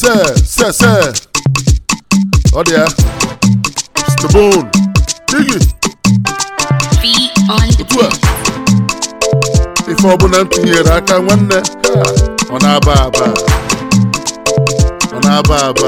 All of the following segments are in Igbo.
se se se ọ dị ya stebon digi Feet on the otu a ife ọbụla m tinyere aka nwanne ha, ọ na-aba aba ọ na-aba aba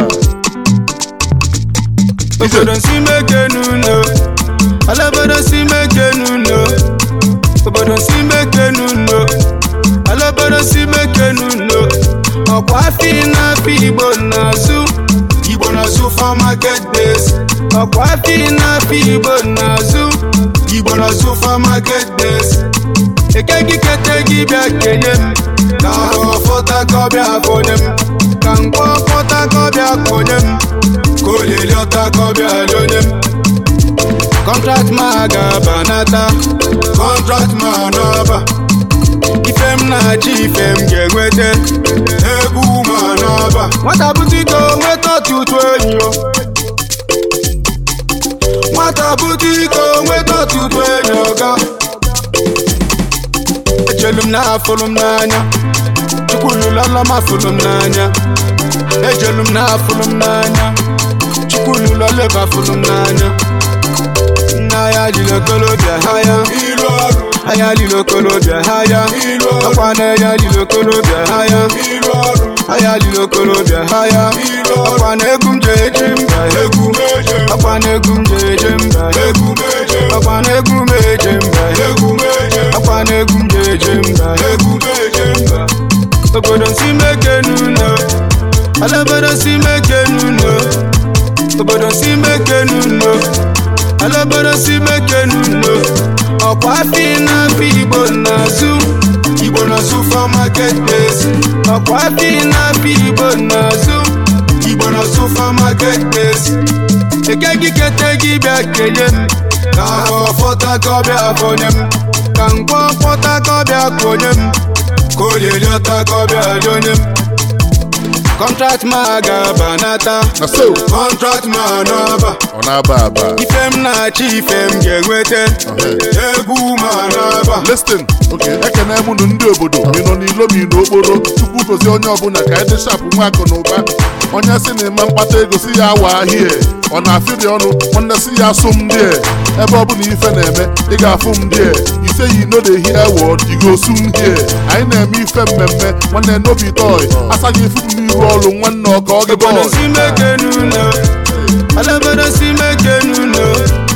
Ije. obodo si meke n'ụlọ ala obodo si meke n'ụlọ obodo si meke n'ụlọ ala obodo si meke n'ụlọ ọkwa afọ na-afọ igbo na-azụ igbo na-azụ for market days ọkwa afọ na-afọ igbo na-azụ igbo na-azụ for market days eke gị kete gị bịa kenye m ka ahụ fọta ka ọ bịa konye m ka mkpọ fọta ka ọ bịa konye m ka olili ọta ka ọ bịa lonye m kọntrakt ma ga-abanata kọntrakt ma n'ọba ife m na-achị ife m ga-enweta egwu ma n'ọba nwata butiko nweta ọtụtụ enyi o nwata butiko nweta ọtụtụ enyi ọga echelu m na afụrụ m n'anya chukwu lụlọlọ m afụrụ m n'anya ejelu m na afụrụ m n'anya chukwu lụlọlọ ebe afụrụ m n'anya nna ya jiri okolobịa ha ya ilu ọrụ anya lili okolobịa ha ya ilu ọrụ ọkwa na ya lili okolobịa ha ya ilu ọrụ anya lili okolobịa ha ya ilu ọrụ ọkwa na egwu m ji eje mba egwu ọkwa na egwu m ji eje mba egwu ọkwa na egwu m eje mba egwu ọkwa na egwu m ji eje mba egwu mba obodo si meke n'ụlọ ala obodo si meke n'ụlọ obodo si meke n'ụlọ ala obodo si meke n'ụlọ ọkwa afọ na-afọ igbo na-azụ igbo na-azụ for market days ọkwa afọ na-afọ igbo na-azụ igbo na-azụ for market days eke gị kete gị bịa kenye m ka ahụ fọta ka ọ bịa konye m ka mkpọ fọta ka ọ bịa konye m ka olili ọta ka ọ bịa lonye m kọntrakt ma ga-abanata na so kọntrakt ma n'ọba ọ na-aba aba ife m na-achị ife m ga-enweta egwu ma n'aba listin oke ekene m nụ ndị obodo ma ị nọ n'ilo ma ị n'okporo chukwu gozie onye ọbụla ka anyị dị shapụ nwa akụ na ụba onye si na ịma mkpata ego si ya awa ahịa ọ na-afịrị ọnụ nwanne si ya asụ m ndị ebe ọbụla ife na-eme ị ga-afụ m ndị ise yi no dey hear word you go soon hear anyị na-eme ife mmemme nwanne n'obi toy asaghị ifu m n'iru ọrụ nwanne ọka ọ gị obodo bọị si meke n'ụlọ ala obodo si meke n'ụlọ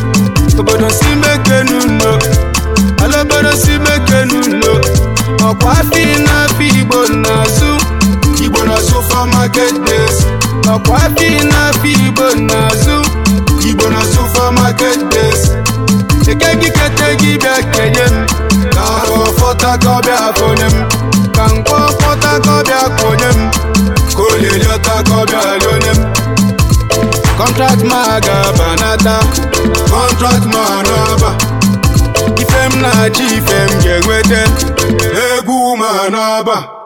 obodo si meke n'ụlọ ala obodo si meke n'ụlọ ọkwa afọ na-afọ igbo na-azụ igbo na-azụ for market days ọkwa afọ na-afọ igbo na-azụ igbo na-azụ for market days eke gị kete gị bịa kenye m ka ahụ fọta ka ọ bịa konye m ka mkpọ fọta ka ọ bịa konye m ka olili ọta ka ọ bịa lonye m kọntrakt ma ga-abanata kọntrakt ma n'ọba ife m na-achị ife m ga-enweta egwu ma n'ọba